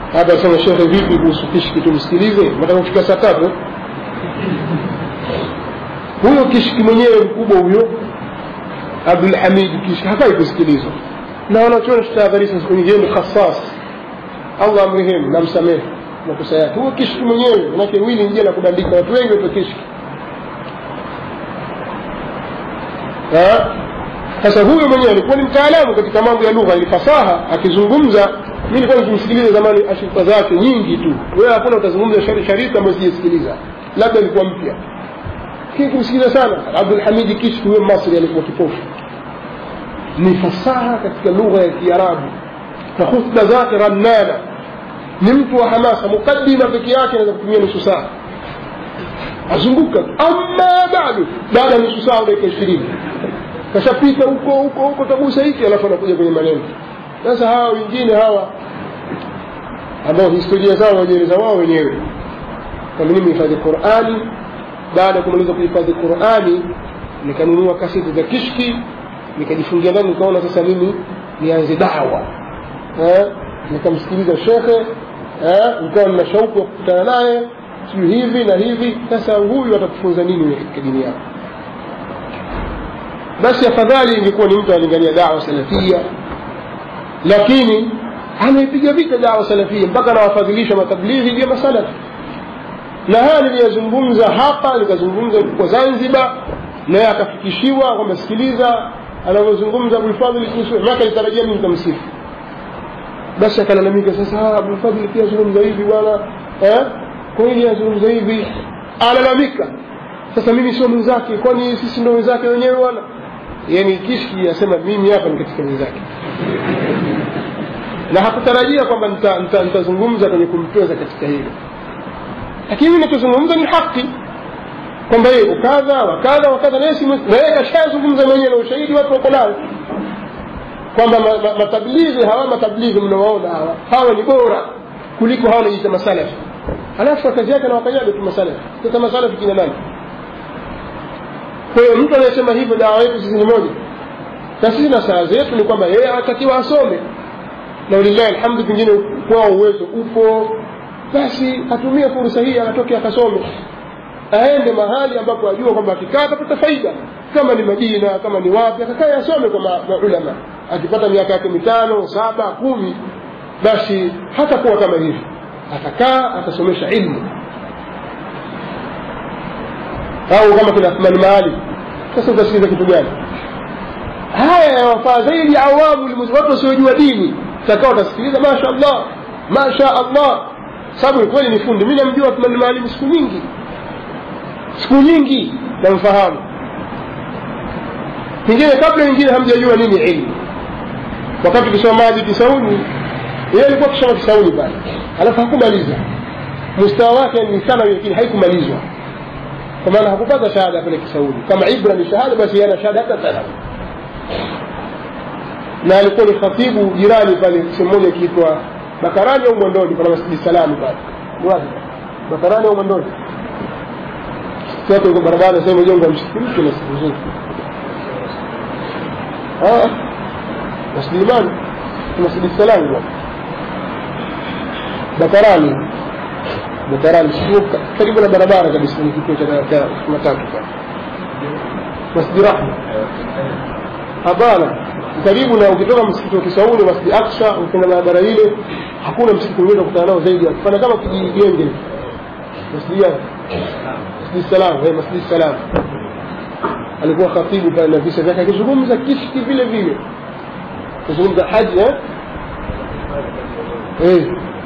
hapa sema shekhe vipi kuhusu kishki tumsikilize nataka kufika saa tatu huyo kishki mwenyewe mkubwa huyo abdulhamid kishki hafai kusikilizwa na wanachuoni tutahadharisha siku nyingine ni khasas allah amrehemu na msamehe makosa yake huyo kishki mwenyewe manake wili njia la kubandika watu wengi waitwa kishki sasa huyo mwenyewe alikuwa ni mtaalamu katika mambo ya lugha ilifasaha akizungumza mi nilikuwa nikimsikiliza zamani ashirika zake nyingi tu wewe hakuna utazungumza sharika ambayo sijasikiliza labda ilikuwa mpya lakini kumsikiliza sana abdulhamidi kishki huyo masri alikuwa kipofu ni fasaha katika lugha ya kiarabu na khutba zake rannana ni mtu wa hamasa mukaddima peke yake anaweza kutumia nusu saa azunguka ama bado baada ya nusu saa dakika ishirini kashapita huko huko huko tagusa hiki alafu anakuja kwenye maneno sasa hawa wengine hawa ambao historia zao wajieleza wao wenyewe kwamba mimi hifadhi qurani baada ya kumaliza kuhifadhi qurani nikanunua kaseti za kishki nikajifungia ndani nikaona sasa mimi nianze dawa eh? nikamsikiliza shekhe eh? nikawa nina shauku ya kukutana naye sijui hivi na hivi sasa huyu atakufunza nini katika dini yako basi afadhali ingekuwa ni mtu analingania dawa salafia lakini ameipiga vita dawa salafia mpaka anawafadhilisha matablighi vya masalafi na haya niliyazungumza hapa nikazungumza kwa zanzibar naye akafikishiwa kwamba sikiliza anavyozungumza abulfadhili kuhusu maka litarajia mi nitamsifu basi akalalamika sasa abulfadhili pia azungumza hivi bwana eh? kwa hili azungumza hivi alalamika sasa mimi sio mwenzake kwani sisi ndo wenzake wenyewe bwana yani kishki asema mimi hapa ni katika wenzake na hakutarajia kwamba nitazungumza nita, nita kwenye kumtweza katika hilo lakini mimi nachozungumza ni haki kwamba yeye ukadha wakadha wakadha naye kashazungumza mwenyewe na ushahidi watu wako nayo kwamba matablighi hawa matablighi mnawaona hawa hawa ni bora kuliko hawa najiita masalafi alafu kazi yake nawakanyaga tu masalafi sasa masalafi kina nani kwa hiyo mtu anayesema hivyo dawa yetu sisi ni moja na sisi na saa zetu ni kwamba yeye anatakiwa asome na walillahi alhamdu pengine kwao uwezo upo basi atumie fursa hii anatoke akasome aende mahali ambapo ajua kwamba akikaa atapata faida kama ni madina kama ni wapi akakae asome kwa maulama akipata miaka yake mitano saba kumi basi hatakuwa kama hivi atakaa atasomesha ilmu au kama kina Athmani Maali sasa utasikiza kitu gani haya yawafaa zaidi awamu watu wasiojua dini takao utasikiliza masha Allah masha Allah sababu kweli ni fundi mi namjua Athmani Maali siku nyingi siku nyingi namfahamu pengine kabla wengine hamjajua nini ilmu wakati tukisoma maji kisauni yeye alikuwa kisoma kisauni pale alafu hakumaliza mustawa wake ni sana lakini haikumalizwa kwa maana hakupata shahada pale kisauni kama ibra ni shahada basi yana shahada hata tano na alikuwa ni khatibu jirani pale sehemu moja ikiitwa bakarani au mwandoni pana masjidi salami pale wapi bakarani au mwandoni watu uko barabara sehemu jengo msikiti mpya na siku zote masjidi imani masjidi salami bwana bakarani bakarani sio karibu na barabara kabisa ni kituo cha matatu pale masjidi rahma hapana karibu na ukitoka msikiti wa kisauni masjidi aksa ukienda barabara ile hakuna msikiti mwingine kukutana nao zaidi ya kufanya kama kijijenge masjidi yake masjidi salam eh masjidi salam alikuwa khatibu pale na visa vyake akizungumza kishki vile vile kuzungumza haji eh eh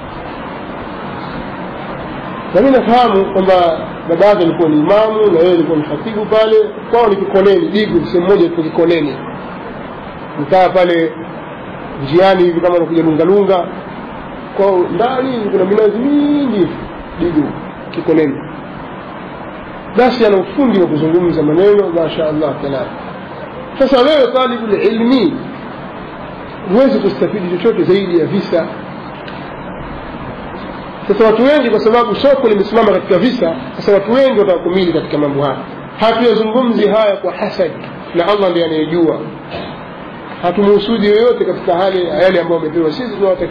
na mimi nafahamu kwamba baba yake alikuwa ni imamu na yeye alikuwa ni khatibu pale kwao ni kikoneni digu sehemu moja iko kikoneni mtaa pale njiani hivi kama unakuja lungalunga kwao ndani kuna minazi mingi digu kikoneni basi ana ufundi wa kuzungumza maneno masha allah kalam sasa wewe talibu lilmi huwezi kustafidi chochote zaidi ya visa sasa watu wengi kwa sababu soko limesimama katika visa sasa watu wengi watakumili katika mambo haya hatuyazungumzi haya kwa hasad na allah ndiye anayejua hatumuhusudi yoyote katika hali yale ambayo amepewa sisi tunawatakia